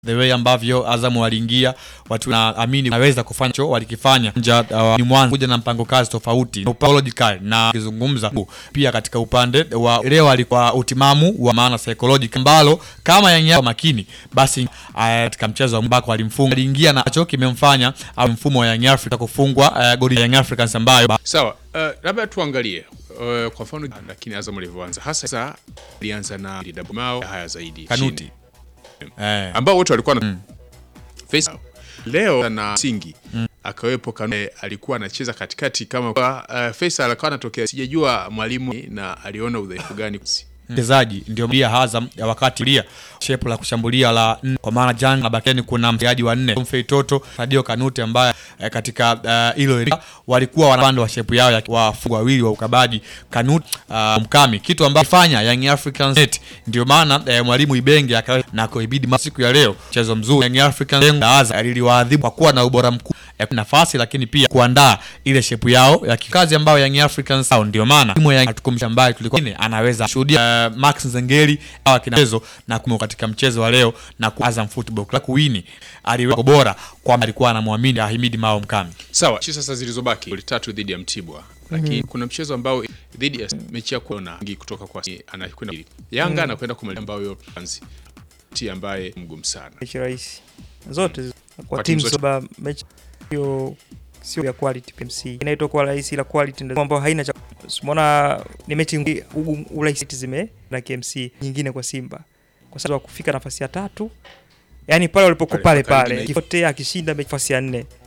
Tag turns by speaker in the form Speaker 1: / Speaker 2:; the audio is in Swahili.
Speaker 1: the way ambavyo Azam waliingia watu naamini naweza kufanya cho walikifanya nja uh, ni mwanzo kuja na mpango kazi tofauti psychological na kizungumza pia katika upande wa leo alikuwa utimamu wa maana psychological ambalo kama Yanga makini basi uh, katika mchezo ambako alimfunga aliingia na cho kimemfanya uh, mfumo wa Young Africa kufungwa uh, goli ya Young Africans ambayo
Speaker 2: Sawa, uh, labda tuangalie uh, kwa mfano, lakini Azam alivyoanza hasa sasa alianza na double mao haya zaidi
Speaker 1: Kanuti
Speaker 2: chini.
Speaker 1: eh,
Speaker 2: ambao wote walikuwa na face leo na singi akawepo Kanu, alikuwa anacheza katikati kama kwa uh, Faisal akawa anatokea, sijajua mwalimu na aliona udhaifu gani
Speaker 1: mchezaji ndio mlia Azam ya wakati lia shepu la kushambulia la nne, kwa maana jana bakeni kuna mchezaji wa nne Mfei Toto Sadio Kanute ambaye eh, katika hilo uh, walikuwa wanapanda wa shepu yao ya wafungu wawili wa ukabaji Kanute uh, Mkami, kitu ambacho fanya Young Africans net. Ndio maana eh, mwalimu Ibenge akawa na kuibidi siku ya leo mchezo mzuri Young Africans lengo la Azam liliwaadhibu kwa kuwa na ubora mkuu ya nafasi lakini pia kuandaa ile shepu yao ya kikazi ambayo Young Africans hao, ndio maana timu ya tukumsha mbali tulikuwa anaweza shuhudia uh, Max Nzengeli au kinachezo na kumo katika mchezo wa leo na ku Azam Football Club kuwini aliweka bora kwamba alikuwa anamwamini Ahimidi Mao Mkami.
Speaker 2: Sawa, mechi sasa zilizobaki goli tatu dhidi ya Mtibwa, lakini kuna mchezo ambao dhidi ya mechi ya kuona kutoka kwa anakwenda Yanga anakwenda kumaliza ambayo anzi ti ambaye mgumu sana
Speaker 3: mechi rahisi zote kwa
Speaker 2: Kwa
Speaker 3: timu
Speaker 2: timu zote.
Speaker 3: zote mechi hiyo sio ya quality PMC inaitwa kwa rahisi la quality ndio ambayo haina cha umeona ni mechi ngi- ugu- urahisi zime na KMC nyingine kwa Simba kwa sababu ya kufika nafasi ya tatu yani pale walipokuwa
Speaker 2: Pale,
Speaker 3: pale
Speaker 2: karibu
Speaker 3: pale
Speaker 2: na-
Speaker 3: kifote akishinda mechi nafasi ya nne